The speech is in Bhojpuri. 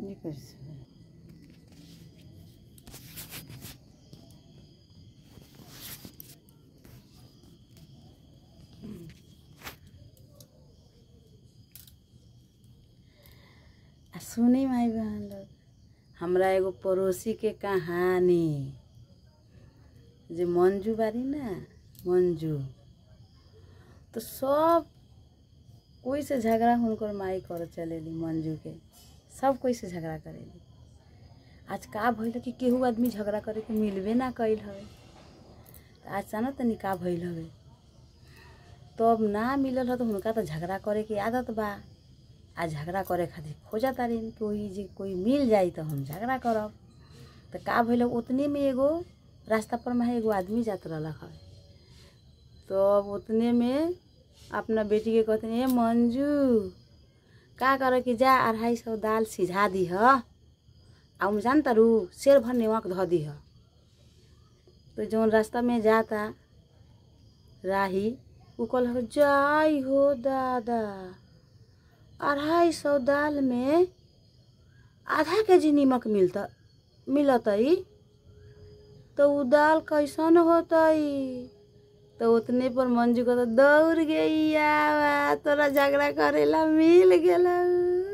ये कैसे आ सुनी माई बहन लोग हमरा एगो पड़ोसी के कहानी जे मंजू बारी ना मंजू तो सब कोई से झगड़ा हुनकर माई कर चलेली मंजू के सब कोई से झगड़ा करेली आज का भइल कि केहू आदमी झगड़ा करे के मिलबे ना कइल हवे त आज जाना तनी का भइल हवे तब ना मिलल ह तो हुनका तो झगड़ा करे के आदत बा आ झगड़ा करे खातिर खोजा तारीन कोई जे कोई मिल जाई तो हम झगड़ा करब तो का भइल उतने में एगो रास्ता पर में एगो आदमी जात रहलक हवे तो अब उतने में अपना बेटी के कहते ए मंजू का करे कि जा अढ़ाई सौ दाल सिझा दीह आ उम जान तारू शेर भर नेवक धऽ दीह तो जौन रास्ता में जाता राही उ कहल जाई हो दादा अढ़ाई सौ दाल में आधा के जी नीमक मिलता मिलतई तो उ दाल कैसन होतई तो उतने पर मंजू को तो दौड़ गई तोरा झगड़ा करेला मिल गेला